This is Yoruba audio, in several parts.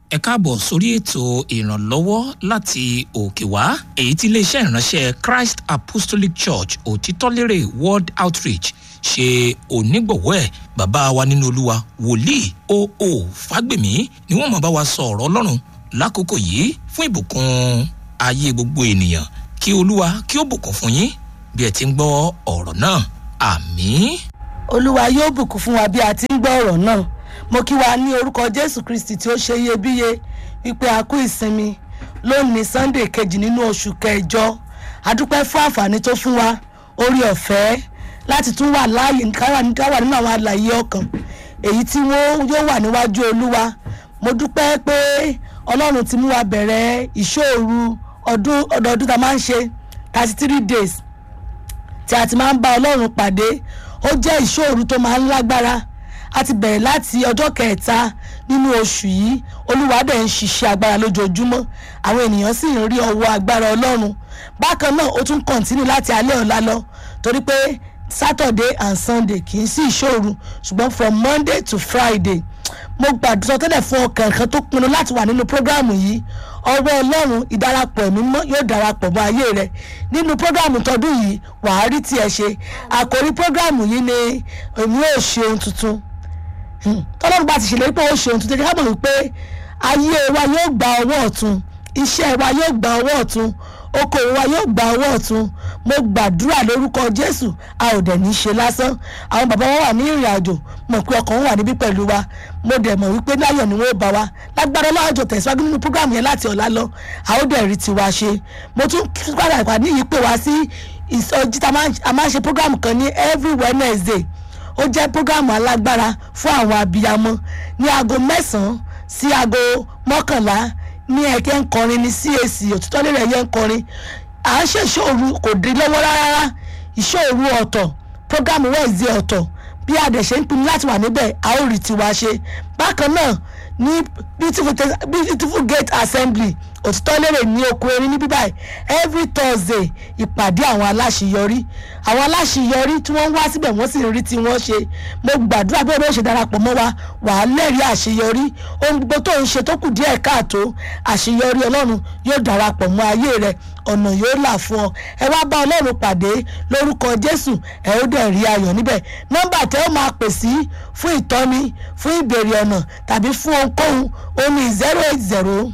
ẹ káàbọ̀ sórí ètò ìrànlọ́wọ́ láti òkè wá èyí tí iléeṣẹ́ ìránṣẹ́ Christ Apostolic Church òtítọ́lérè World Outreach ṣe onígbọ̀wọ́ ẹ̀ bàbá wa nínú olúwa wòlíì O.O. Fágbèmí ni wọ́n máa bá wa sọ ọ̀rọ̀ ọlọ́run lákòókò yìí fún ìbùkún ayé gbogbo ènìyàn kí olúwa kí ó bùkún fún yín bí ẹ ti ń gbọ́ ọ̀rọ̀ náà àmín. olúwa yóò bùkún fún wa bí a ti ń gbọ́ ọ̀rọ̀ náà mo kí wa ní orúkọ jésù kristi tí ó ṣe iyebíye wípé a kú ìsinmi lónìí sunday kejì nínú oṣù kẹjọ adúpẹ́ fún àǹfààní tó fún wa orí ọ̀fẹ́ láti tún wà láàyè káwà káwà nínú àwọn àlàyé ọkàn èyí tí wọ́n yóò wà níwájú olúwa mo dúpẹ́ pé ọlọ́run ti mú wa bẹ̀rẹ̀ ìṣòru ọdún ọdọọdún tá a máa ń ṣe thirty three days tí a ti máa ń bá ọlọ́run pàdé ó jẹ́ ìṣòru tó máa ń lágbára a ti bẹ̀rẹ̀ láti ọjọ́ kẹta nínú oṣù yìí olúwa dẹ̀ ń ṣiṣẹ́ agbára lójoojúmọ́ àwọn ènìyàn sì ń rí ọwọ́ agbára ọlọ́run bákan náà ó tún kọ̀ǹtínú láti alẹ́ ọ̀la lọ torí pé saturday and sunday kì í sí ìṣòro ṣùgbọ́n from monday to friday mo gbàdúrà tẹ́lẹ̀ fún ọkàn kan tó pinnu láti wà nínú prógráàmù yìí ọwọ́ ọlọ́run ìdarapọ̀ ẹ̀mí mọ́ yóò darapọ̀ mọ́ ayé rẹ nínú prógráàmù tọdún yìí wàá rí tiẹ̀ ṣe àkòrí prógráàmù yìí ni èmi ò ṣe ohun tuntun tọ́lọ́run bá ti ṣèlérí pé ó ṣe ohun tuntun ká mọ̀ wípé ayé wa yóò gba ọwọ́ ọ̀tún iṣẹ́ wa yóò gba ọwọ́ ọ̀tún okòwò wa yóò gba ọwọ́ ọ̀tún mo gbàdúrà lórúkọ jésù a ò dẹ̀ ní ṣe lásán àwọn bàbá wa wà ní ìrìn àjò mọ̀ pé ọkàn wọn wà níbí pẹ̀lú wa mo dẹ̀ mọ̀ wípé láyọ̀ ni wọ́n bá wa lágbára ọlọ́jọ́ tẹ̀síwájú nínú prógrámù yẹn láti ọ̀la lọ a ó dẹ̀ rí tiwa ṣe mo tún padà ìpàdé yìí pè wá sí ìsọjí tá a máa ń ṣe prógrámù kan ní every wednesday ó jẹ́ prógrámù alágbára fún àwọn abiyamọ ní aago mẹ́sàn-án sí aago mọ́kànlá ní ẹ̀kẹ́ ń kọrin ní CAC òtítọ́ lérè ẹ̀yẹ ń kọrin à ń ṣe ìṣòro kò dín lọ́wọ́ rárá ìṣòro ọ̀tọ̀ prógámù wẹ̀ẹ́sì ọ̀tọ̀ bí a dẹ̀ ṣe ń pinnu láti wà níbẹ̀ a ó rí tiwa ṣe bákan náà ní beautiful beautiful gate assembly òtítọ́ lérè ní oko erin ní bíbáyìí every thursday ìpàdé àwọn aláṣeyọrí àwọn aláṣeyọrí tí wọ́n ń wá síbẹ̀ wọ́n sì ń rí tí wọ́n ṣe mo gbàdúrà bí olóò ṣe darapọ̀ mọ́ wa wàá lẹ́rìí àṣeyọrí ohun gbogbo tó ń ṣe tó kù díẹ̀ káàtó àṣeyọrí ọlọ́run yóò darapọ̀ mọ́ ayé rẹ ọ̀nà yóò là fún ọ ẹ wá bá ọlọ́run pàdé lórúkọ jésù ẹ ó dẹ̀ rí ayọ̀ níbẹ̀ nọ́mbà tẹ́ ó máa pè sí fún ìtọ́ni fún ìbéèrè ọ̀nà tàbí fún ohunkóhun ó ní zero eight zero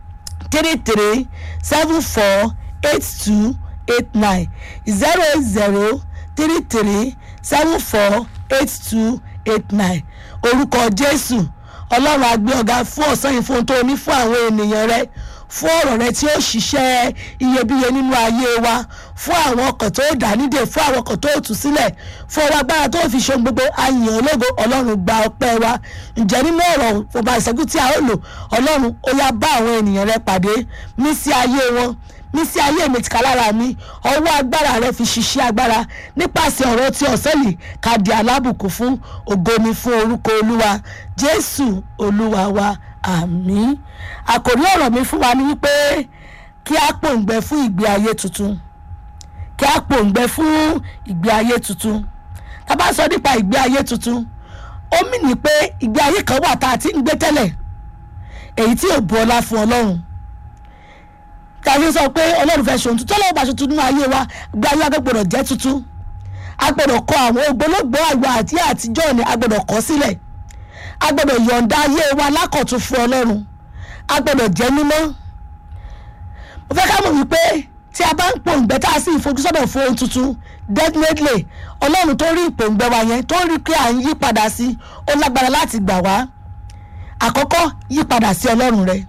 three three seven four eight two eight nine zero eight zero three three seven four eight two eight nine orúkọ jésù ọlọ́run á gbé ọ̀gá fún ọ̀sán yìí fún ohun tó ní fún àwọn ènìyàn rẹ fún ọ̀rọ̀ rẹ tí ó ṣiṣẹ́ iyebíye nínú ayé wa fún àwọn ọkàn tó dá nídè fún àwọn ọkàn tó tú sílẹ̀ fún ọwọ́ agbára tó fi ṣe gbogbo àyàn ológo ọlọ́run gba ọpẹ́ wa ǹjẹ́ nínú ọ̀rọ̀ ọba ìṣẹ́jú tí a ó lò ọlọ́run ó yá bá àwọn ènìyàn rẹ pàdé mí sí ayé wọn mí sí ayé mi tìka lára mi ọwọ́ agbára rẹ fi ṣiṣẹ́ agbára nípasẹ̀ ọ̀rọ̀ tí ọ̀sẹ̀ yìí ká di alábùkún fún ògo ni fún orúkọ olúwa jésù olúwa wa àmín àkòrí ọ̀rọ̀ mi fún wa ni wípé kí a pòǹgbẹ fún ìgbé ayé tuntun kí a pòǹgbẹ fún ìgbé ayé tuntun tá a bá sọ nípa ìgbé ayé tuntun ó mì ní pé ìgbé ayé kan wà tá a ti ń gbé tẹ́lẹ̀ èyí tí ò bu ọlá fún ọlọ́run tàbí sọ pé ọlọ́run fẹ́ ṣe ohun tuntun ọlọ́run bá ṣe tuntun nínú ayé wa ìgbé ayé wa gbọ́dọ̀ jẹ́ tuntun a gbọ́dọ̀ kọ àwọn ògbólógbòó àgbà àti àtijọ́ ni a gbọ́dọ̀ kọ sílẹ̀ a gbọ́dọ̀ yọ̀ǹda ayé wa lákọ̀tún fún ọlọ́run a gbọ́dọ̀ jẹ́ mímọ́ mo fẹ́ ká mọ̀ wípé tí a bá ń pòǹgbẹ tá a sì fojúsọ́dọ̀ fún ohun tuntun definitely ọlọ́run tó rí ìpòǹgbẹ wa yẹn tó rí pé à ń yí padà sí ó lágbára láti gbà wá àkọ́kọ́ yí padà sí ọlọ́run rẹ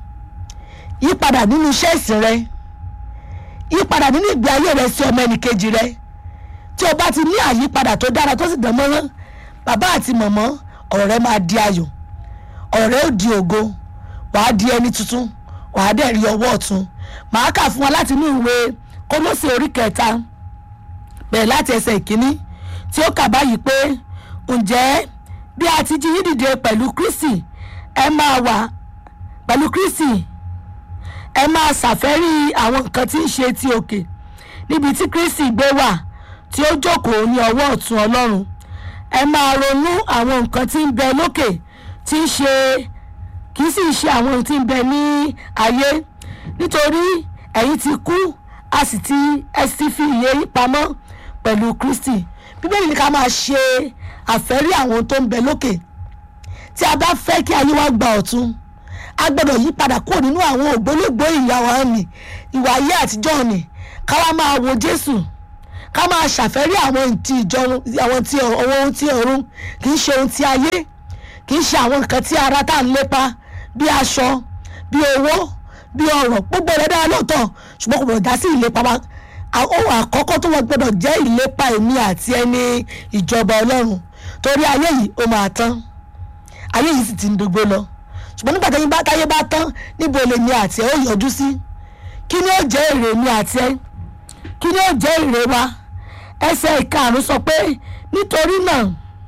yí padà nínú iṣẹ́ ìsìn rẹ yí padà nínú ìgbé ayé rẹ sí ọmọ ẹnìkejì rẹ tí o bá ti ní àyípadà tó dára tó sì dán mọ́rán bàbá àti mọ̀mọ́ ọ̀rọ̀ rẹ máa di ayọ̀ ọ̀rọ̀ rẹ ó di ògo wàá di ẹni tuntun wàá dẹ̀ rí ọwọ́ ọ̀tún màá kà fún wa láti inú ìwé kólósè orí kẹta bẹ̀rẹ̀ láti ẹsẹ̀ ìkíní tí ó kà báyìí pé ǹjẹ́ bí a ti jí yín dìde pẹ̀lú Kristi ẹ máa wà pẹ̀lú Kristi ẹ máa ṣàfẹ́rí àwọn nǹkan tí ń ṣe ti òkè níbi tí Kristi gbé wà tí ó jókòó ní ọwọ́ ọ̀tún Ọlọ́run ẹ máa ronú àwọn nǹkan tí ń bẹ lókè tí ń ṣe kì í sì ṣe àwọn ohun tí ń bẹ ní ayé nítorí ẹ̀yin ti kú a sì ti ẹ sì ti fi ìyè yín pamọ́ pẹ̀lú kristi bíbélì ní ká máa ṣe àfẹ́rí àwọn ohun tó ń bẹ lókè tí a bá fẹ́ kí ayé wa gba ọ̀tun a gbọ́dọ̀ yí padà kúrò nínú àwọn ògbólógbòó ìyá wa nì ìwà ayé àtijọ́ nì ká wá máa wo jésù ká máa ṣàfẹ́rí àwọn ti ìjọrun àwọn ti ọ̀run ohun ti ọ̀run kì í ṣe ohun ti ayé kì í ṣe àwọn nǹkan tí ara tá à ń lépa bí aṣọ bí owó bí ọrọ̀ gbogbo rẹ̀ dára lóòótọ́ ṣùgbọ́n kò gbọdọ̀ dá sí ìlépa wa ohun àkọ́kọ́ tó wọ́n gbọdọ̀ jẹ́ ìlépa èmi àti ẹni ìjọba ọlọ́run torí ayé yìí ó máa tán ayé yìí sì ti ń dógbó lọ ṣùgbọ́n nígbà táyé bá táyé bá tán níbo lèmi àti ẹ ó yọjú sí kí ni ó jẹ́ èrè mi àti ẹ kí ni ó jẹ́ èrè wa ẹsẹ̀ ìkarùn sọ pé nítorí náà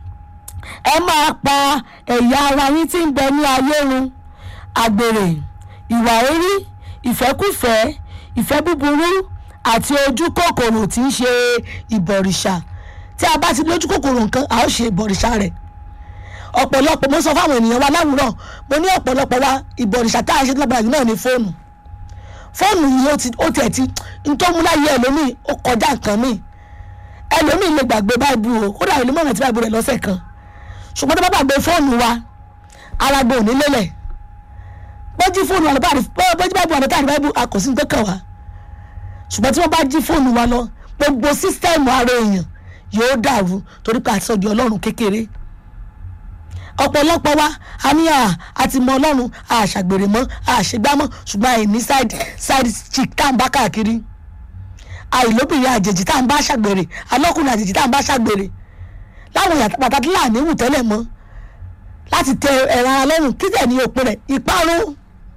ẹ máa pa ẹ̀yà ara yín tí ń bẹ ní ayé run àgbèrè ìwà orí ìfẹ́kùfẹ́ ìfẹ́ búburú àti ojú kòkòrò tí ń ṣe ìbọ̀rìṣà tí a bá ti lójú kòkòrò nǹkan a ó ṣe ìbọ̀rìṣà rẹ̀ ọ̀pọ̀lọpọ̀ mo sọ fáwọn ènìyàn wa láwùrọ̀ mo ní ọ̀pọ̀lọpọ̀ wa ìbọ̀rìṣà tá a ṣe lágbára jù náà ní fóònù fóònù yìí ó ti ó tiẹ̀ ti n tó mú láyé ẹlòmíì ó kọjá nǹkan míì ẹlòmíì lè gbàgbé báìbù o kódà ìlú mọ̀ràn tí báìbù rẹ̀ lọ́sẹ̀ kan ṣùgbọ́n tó bá gbàgbé fóònù wa ara gbọ́ òní lélẹ̀ bọ́jí fóònù wa lọ́tà bọ́jí báìbù wa lọ́tà báìbù a kò sí ní tó kàn wá ṣùgbọ́n tí wọ́n bá jí fóònù wa lọ gbogbo sísítẹ́ẹ̀mù ara èèyàn yóò dàrú torí pé àti sọ di ọlọ́run kékeré ọ̀pọ̀lọpọ̀ wa a ní àti mọ ọlọ́run àṣàgbèrè mọ́ àṣegbámọ́ ṣùgbọ́n àìní side side chick tá à ń bá káàkiri àìlóbìnrin àjèjì tá à ń bá ṣàgbèrè alọ́kùnrin àjèjì tá à ń bá ṣàgbèrè láwọn ìyàtọ̀ pàtàkì láàánú wù tẹ́lẹ̀ mọ́ láti tẹ ẹ̀rọ ara lọ́rùn kí tẹ̀ ní òpin rẹ̀ ìparun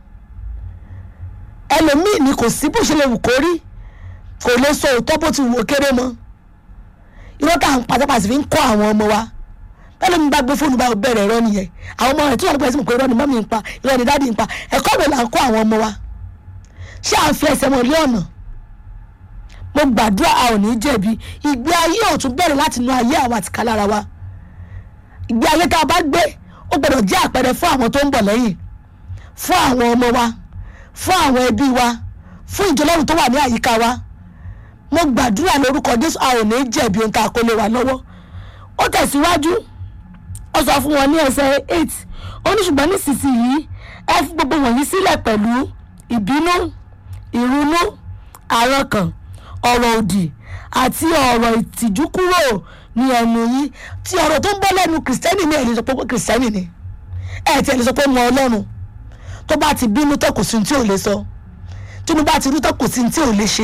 ẹlòmíì ni kò sí bó ṣe lè wù kó rí kò lè sọ òótọ́ bó ti wù ó kéré mọ́ irọ́ tá à ń pátápátá fi ń kọ́ àwọn ọmọ wa bẹ́ẹ̀ ni bá gbé fóònù bá bẹ̀rẹ̀ irọ́ nìyẹn àwọn ọmọ rẹ̀ tí wọ́n lọ́pọ̀ ẹ̀sìn pé irọ́ ni mọ́mí ń pa irọ́ ni dáàdì ń pa ẹ̀kọ́ rẹ̀ là ń kọ́ àwọn ọmọ wa ṣé à ń fi ẹsẹ̀ wọn lé ọ̀nà mo gbàdúrà a ò ní jẹ̀bi ìgbé ayé ọ̀tún bẹ̀rẹ̀ láti inú ayé àwọn àtìká lára wa ìgbé ayé tá a bá gbé ó gbọ́dọ̀ jẹ́ àpẹẹrẹ fún àwọn tó ń bọ̀ lẹ́yìn fún àwọn ọmọ wa fún àwọn ẹbí wa fún ìjọlọ́run tó wà ní àyíká wa mo gbàdúrà lórúkọ Jésù a ò ní jẹ̀bi ohun tá a kó lé wa lọ́wọ́ ó tẹ̀síwájú ó sọ fún wọn ní ẹsẹ̀ eight ó ní ṣùgbọ́n nísinsìnyí ẹ fi gbogbo wọ̀nyí sílẹ̀ pẹ̀lú ìbínú ìrunú àrankàn ọ̀rọ̀ òdì àti ọ̀rọ̀ ìtìjú kúrò ní ẹnu yín tí ọ̀rọ̀ tó ń bọ́ lẹ́nu kìrìsìtẹ́nì ní ẹ̀lẹ́sọ pé kìrìsìtẹ́nì ni ẹ̀ tí ẹ̀lẹ́sọ pé mọ ọlọ́run tó bá ti bínú tó kò sí ní tí ò lè sọ tínú bá ti rú tó kò sí ní tí ò lè ṣe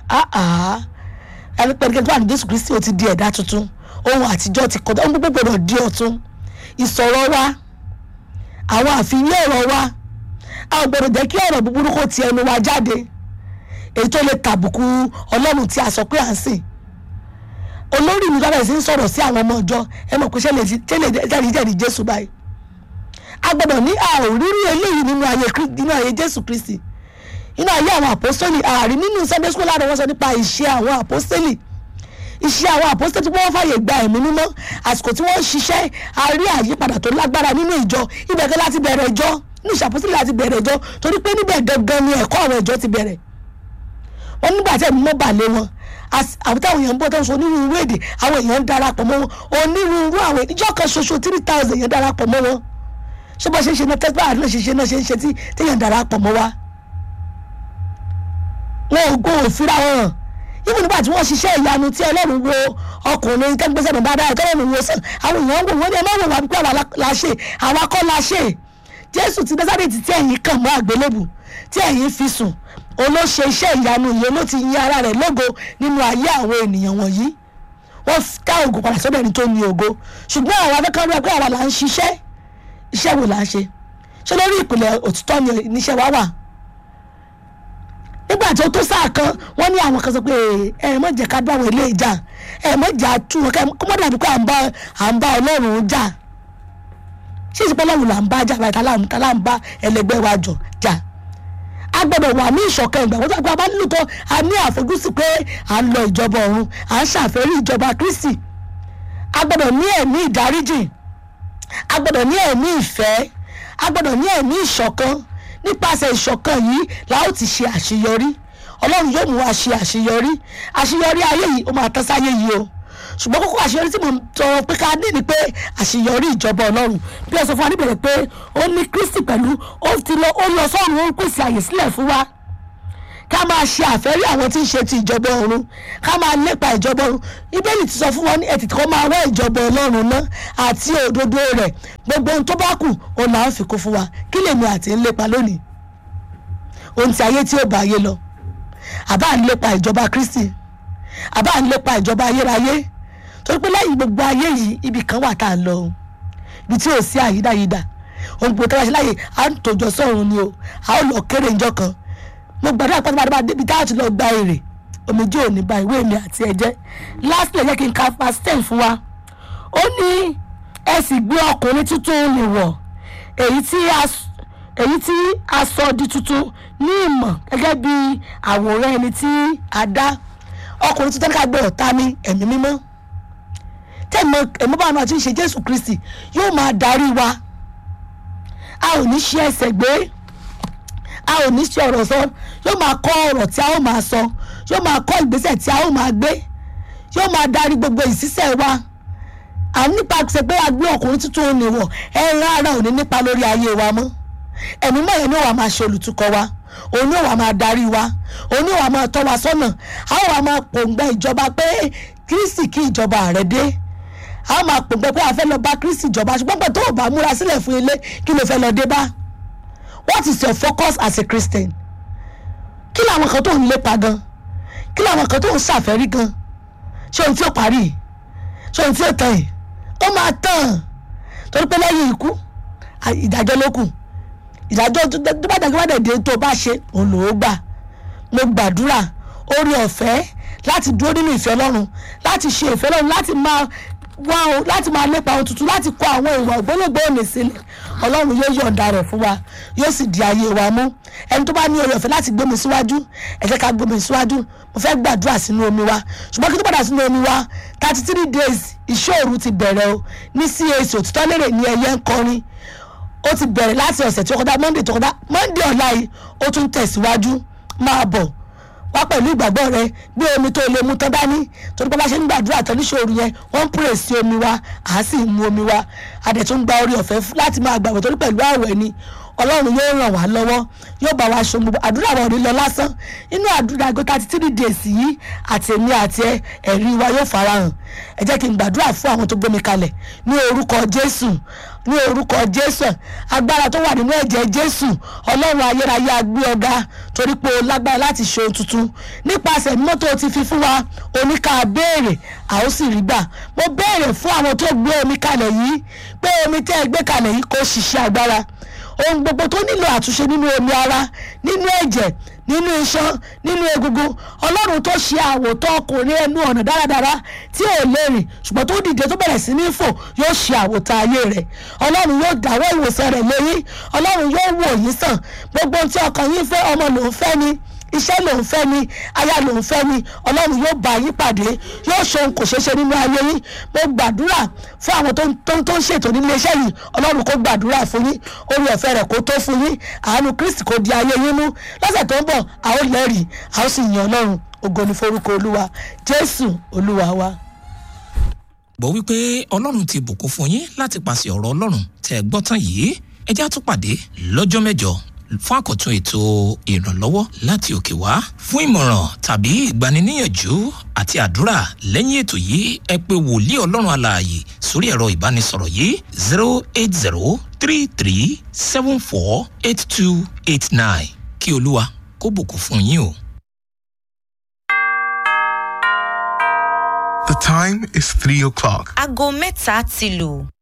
ẹni pẹ̀lú kẹ́kẹ́ tó wà ní Jésù Kristi ó ti di ẹ̀dá tuntun ohun àtijọ́ ti kọjá ohun gbogbo gbọdọ̀ di ọ̀tun ìsọ̀rọ̀ wa àwọn àfihàn ọ̀rọ̀ wa a ò gbọdọ̀ jẹ́ kí ọ̀rọ̀ búburú kó ti ẹnu wa jáde èyí tó lè tàbùkù ọlọ́run tí a sọ pé à ń sìn olórí mi lọ́dọ̀ sí ń sọ̀rọ̀ sí àwọn ọmọ ọjọ́ ẹ mọ̀ pé ṣé lè jáde jáde Jésù báyìí a gbọdọ̀ ní àòrírí eléyìí nínú ayé nínú ayé Jésù Kristi nínú ayé àwọn àpọ́sítélì ààrí nínú Sunday school láàrin wọn sọ nípa ìṣe àwọn àpọ́sítélì iṣẹ́ àwọn àpọ́sítélì tí wọ́n fàyè gba ẹ̀mí mímọ́ àsìkò tí wọ́n ń ṣiṣẹ́ a rí àyípadà tó lágbára nínú ìjọ ibẹ̀ gan láti bẹ̀rẹ̀ ìjọ nínú ìṣàpọ́sítélì láti bẹ̀rẹ̀ ìjọ torí pé níbẹ̀ gangan ni ẹ̀kọ́ àwọn ìjọ ti bẹ̀rẹ̀ wọ́n nígbà tí ẹ̀mí mọ́ bà lé wọn àwọn táwọn èèyàn ń bọ́ tó ń sọ onírúurú èdè àwọn èèyàn ń darapọ̀ mọ́ wọn onírúurú àwọn ìjọ kan ṣoṣo three thousand èèyàn darapọ̀ mọ́ wọn ṣé bó ṣe ń ṣe náà tẹ́sí báyìí náà ṣe ṣe náà ṣe ń ṣe tí téèyàn darapọ̀ mọ́ wa wọn ò gbọ́ òfìrà wọn hàn ibi nígbà tí wọ́n ṣiṣẹ́ ìyanu tí ọlọ́run wo ọkùnrin tẹ́gbẹ́sẹ̀ náà dáadáa tọ́lọ́run wo sàn àwọn èèyàn ń wò wọ́n ní ẹ má wò wá pé àwa la ṣe àwa kọ́ la ṣe jésù ti násàrètì tí ẹ̀yin kàn mọ́ àgbélébù tí ẹ̀yin fi sùn olóṣe iṣẹ́ ìyanu yìí ló ti yin ara rẹ̀ lógo nínú ayé àwọn ènìyàn wọ̀nyí wọ́n ká ògo padà sọ́dọ̀ ẹni tó ní ògo ṣùgbọ́n àwọn afẹ́kọ́ rẹ̀ pé àwa là ń ṣiṣẹ́ iṣẹ́ wo là ń ṣe ṣé lórí ìpìlẹ̀ òtítọ́ ni níṣẹ́ wa wà nígbà tí ó tó sáà kan wọ́n ní àwọn kan sọ pé ẹ mọ̀ jẹ́ ká bá àwọn ilé ìjà ẹ mọ̀ jẹ́ àtú wọn kó mọ̀ dàbí pé à ń bá à ń bá ọlọ́run jà ṣé ìsìnkú ọlọ́run là ń bá jà báyìí tá là ń bá ẹlẹgbẹ́ wa jọ jà a gbọ́dọ̀ wà ní ìṣọ̀kan ìgbà wọ́n tó a bá nílò tó a ní àfojúsí pé à ń lọ ìjọba ọ̀run à ń ṣàfẹ́rí ìjọba Kristi a gbọ́dọ̀ ní ẹ̀mí ìdáríjì a gbọ́dọ̀ ní ẹ̀mí ìfẹ́ a gbọ́dọ̀ ní ẹ̀mí ìṣọ̀kan nípasẹ̀ ìṣọ̀kan yìí la ó ti ṣe àṣeyọrí ọlọ́run yóò mú wa ṣe àṣeyọrí àṣeyọrí ayé yìí ó máa tán sáyé yìí o ṣùgbọ́n kókó àṣeyọrí tí mo ń tọrọ pé ká ní ni pé àṣeyọrí ìjọba ọlọ́run bí ẹ sọ fún wa níbẹ̀rẹ̀ pé ó ní kristi pẹ̀lú ó ti lọ ó lọ sọ́run ó ń pèsè àyè sílẹ̀ fún wa ká máa ṣe àfẹ́rí àwọn tí ń ṣe ti ìjọba ọ̀run ká máa lépa ìjọba ọ̀run ibẹ̀lì ti sọ fún wọn ní ẹ̀tì kọ́ máa wá ìjọba ọlọ́run náà àti òdodo rẹ̀ gbogbo ohun tó bá kù òun là ń fi kún fún wa kí lèmi àti ń lépa lónìí ohun tí ayé tí ó bá ayé lọ àbá ń lépa ìjọba kristi àbá ń lépa ìjọba ayérayé torí pé lẹ́yìn gbogbo ayé yìí ibì kan wà tá a lọ o ibi tí ò sí àyídáyídà ohun gbogbo tó bá ṣe láàyè à ń tòjọ sọ́run ni o a ó lọ kéré ìjọ kan mo gbàdúrà pátápátá débi tá a ti lọ gba èrè omijé ò ní ba ìwé mi àti ẹ̀jẹ̀ last year jẹ́ kí n ka verse ten fún wa ó ní ẹ sì gbé ọkùnrin tuntun lè wọ̀ èyí tí a èyí tí a sọ di tuntun ní ìmọ̀ gẹ́gẹ́ bí àwòrán ẹni tí a dá ọkùnrin tuntun ká gbé ọ̀tá ní ẹ̀mí mímọ́ tẹ̀mọ́ ẹ̀mọ́ bá wọn àti ṣe jésù kristi yóò máa darí wa a ò ní ṣe ẹsẹ̀ gbé a ò ní ṣe ọ̀rọ̀ sọ yóò máa kọ́ ọ̀rọ̀ tí a ó máa sọ yóò máa kọ́ ìgbésẹ̀ tí a ó máa gbé yóò máa darí gbogbo ìṣiṣẹ́ wa à nípa ṣe pé a gbé ọkùnrin tuntun ò ní wọ̀ ẹran ara ò ní nípa lórí ayé wa mọ́ ẹ̀mí mọ́ yẹn ní wàá máa ṣe olùtukọ̀ wa òun ní wàá máa darí wa òun ní wàá máa tọ́ wa sọ́nà a ó wàá máa pòǹgbẹ ìjọba pé kírísì kí ìjọba rẹ̀ dé a ó máa pòǹgbẹ pé a fẹ́ lọ bá kírísì ìjọba ṣùgbọ́n pẹ̀ tó o bá múra sílẹ̀ fún ilé kí ló fẹ́ lọ dé bá what is your focus as a christian kí làwọn kan tó ń lépa gan kí làwọn kan tó ń ṣàfẹ́rí gan ṣé ohun tí ó parí ṣé ohun tí ó tàn yìí ó máa tàn torí pé lẹ́yìn ikú ìdájọ́ ló kù ìdájọ́ tó bá dàgbà bá dẹ̀ tó bá ṣe òun lòó gbà mo gbàdúrà orí ọ̀fẹ́ láti dúró nínú ìfẹ́ ọlọ́run láti ṣe ìfẹ́ ọlọ́run láti máa wá o láti máa lépa ohun tuntun láti kọ àwọn ìwà ògbólógbò òní sílẹ̀ ọlọ́run yóò yọ̀ǹda rẹ̀ fún wa yóò sì di ayé wa mú ẹni tó bá ní oore ọ̀fẹ́ láti gbé mi síwájú ẹ jẹ́ ká gbé mi síwájú mo fẹ́ gbàdúrà sínú omi wa ṣùgbọ́n kí tó padà sínú omi wa thirty three days ìṣòro ti bẹ̀rẹ̀ o ní cac òtítọ́ lérè ní ẹyẹ ń kọrin ó ti bẹ̀rẹ̀ láti ọ̀sẹ̀ tí ó kọjá monday tó kọjá monday ọ̀la yìí ó tún tẹ̀síwájú máa bọ̀ wá pẹ̀lú ìgbàgbọ́ rẹ gbé omi tó lè mu tán dání torí pé bá ṣe ń gbàdúrà tán níṣòro yẹn wọ́n ń pèrè sí omi wa à á sì mu omi wa a dẹ̀ tún gba orí ọ̀fẹ́ láti máa gbàgbọ́ torí pẹ̀lú àwẹ̀ ni ọlọ́run yóò ràn wá lọ́wọ́ yóò bá wa ṣe gbogbo àdúrà wọn ò ní lọ lásán inú àdúrà ago thirty three days yìí àti èmi àti ẹ ẹ̀rí wa yóò farahàn ẹ jẹ́ kí n gbàdúrà fún àwọn tó gbé mi kalẹ̀ ní orúkọ jésù ní orúkọ jésù agbára tó wà nínú ẹ̀jẹ̀ jésù ọlọ́run ayérayé agbé ọ̀gá torí pé o lágbára láti ṣe ohun tuntun nípasẹ̀ mọ́tò ti fi fún wa oníkà béèrè a ó sì rí gbà mo béèrè fún àwọn tó gbé omi kalẹ̀ yìí pé omi tẹ́ ẹ gbé kalẹ̀ yìí kò ṣiṣẹ́ agbára ohun gbogbo tó nílò àtúnṣe nínú omi ara nínú ẹ̀jẹ̀ nínú iṣan nínú egungun ọlọ́run tó ṣe àwòtọ́ ọkùnrin ẹnu ọ̀nà dáradára tí ò lè rìn ṣùgbọ́n tó dìde tó bẹ̀rẹ̀ sí ní fò yóò ṣe àwòtọ́ ayé rẹ̀ ọlọ́run yóò dáwọ́ ìwòsàn rẹ̀ lóyún ọlọ́run yóò wò yín sàn gbogbo ohun tí ọkàn yín fẹ́ ọmọ lòún fẹ́ ni iṣẹ́ lòun fẹ́ ni aya lòun fẹ́ ni ọlọ́run yóò bá yín pàdé yóò ṣe ohun kò ṣeé ṣe nínú ayé yín mo gbàdúrà fún àwọn tó ń tó ń tó ń ṣètò nílé iṣẹ́ yìí ọlọ́run kó gbàdúrà fún yín orí ọ̀fẹ́ rẹ̀ kó tó fún yín àánú kristi kó di ayé yín mú lọ́sẹ̀ tó ń bọ̀ a ó lẹ́rìí a ó sì yan ọlọ́run ògo ni forúkọ olúwa jésù olúwa wa. gbọ́ wípé ọlọ́run ti bùkún fún yín láti pàṣẹ ọ̀rọ̀ ọlọ́run tẹ́ ẹ gbọ́ tán yìí ẹ já tún pàdé lọ́jọ́ mẹ́jọ fún àkọ́tún ètò ìrànlọ́wọ́ láti òkè wá fún ìmọ̀ràn tàbí ìgbaniníyànjú àti àdúrà lẹ́yìn ètò yìí ẹ pé wòlíì ọlọ́run alààyè sórí ẹ̀rọ ìbánisọ̀rọ̀ yìí zero eight zero three three seven four eight two eight nine kí olúwa kó bùkún fún yín o. The time is three o'clock. aago mẹ́ta ti lù.